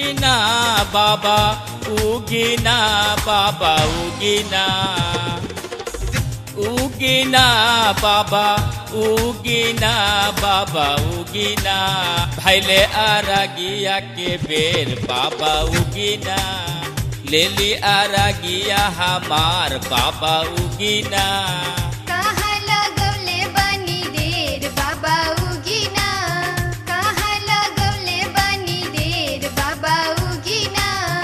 उगिना बाबा उगिना बाबा उगिना उगिना बाबा उगिना बाबा उगिना भैले आरागिया के बेर बाबा उगिना लेली आरागिया हमार बाबा उगिना कहाँ लगौले बानी देर बाबा उगिना कहाँ लगौले बानी देर बाबा उगिना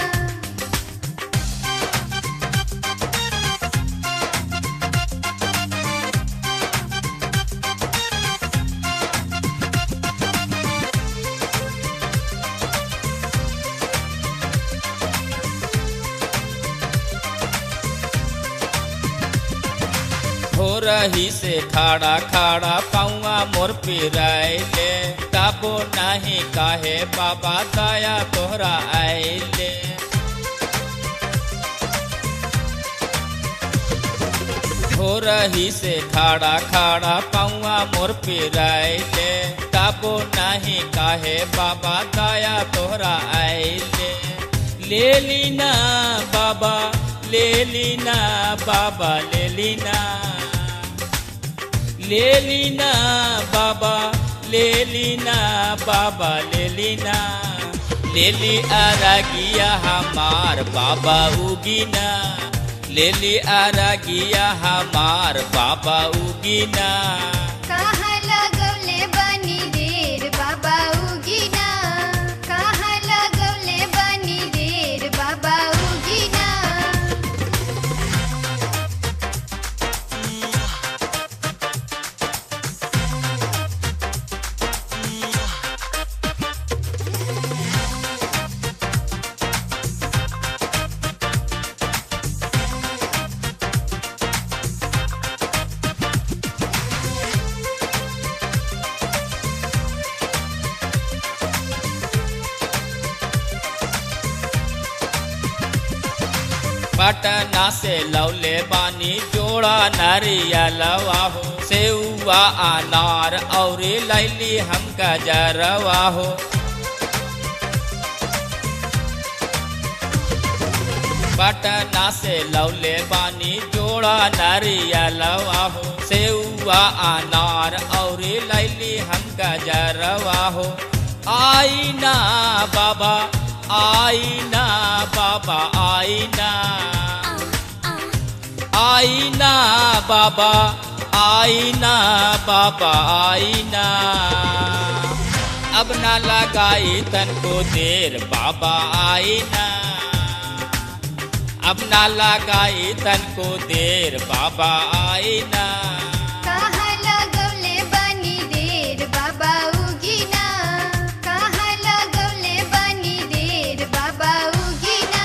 हो रही से खाड़ा खाड़ा पाऊआ मोर पिराइले काबो नाही काहे बाबा दया तोहरा आइले हो रही से खाड़ा खाड़ा पाऊआ मोर पिराइले काबो नाही काहे बाबा दया तोहरा आइले ले लीना बाबा ले लीना बाबा ले लीना ले लीना बाबा ले लीना बाबा ले लीना ले ली आरागिया हमार बाबा उगिना ले ली आरागिया हमार बाबा उगिना कहाँ लगौले बानी देर बाबा उगिना कहाँ लगौले बानी देर बाबा उगिना पटना से लौले बानी जोड़ा नारियलवा हो सेउआ अनार और लैली हम गजरवा हो पटना से लौले बानी जोड़ा नारियलवा हो सेउआ अनार और लैली हम गजरवा हो आईना बाबा आईना बाबा आईना आईना बाबा आईना बाबा आईना अब ना लगाई तन को देर बाबा आईना अब ना लगाई तन को देर बाबा आईना कहाँ लगौले बानी देर बाबा उगिना कहाँ लगौले बानी देर बाबा उगिना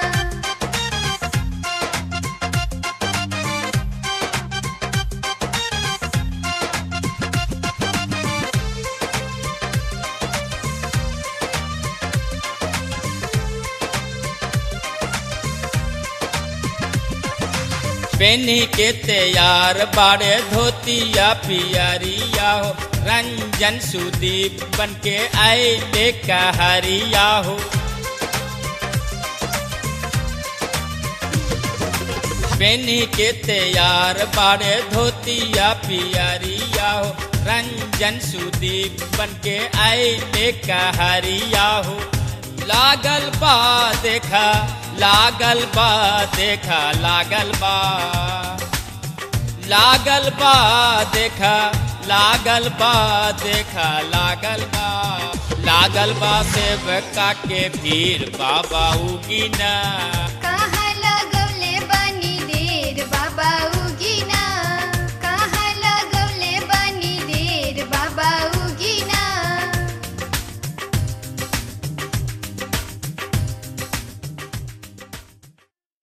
पेनी के तैयार बाड़े धोतिया पियरिया हो रंजन सुदीप बन के आए कहरिया हो पेनी के तैयार बाड़े धोतिया पियरिया हो रंजन सुदीप बन के आए कहरिया हो लागल बा देखा लागल बा देखा लागल बा लागल बा देखा लागल बा देखा लागल बा लागल बा सेवका के भीड़ बाबा उगिना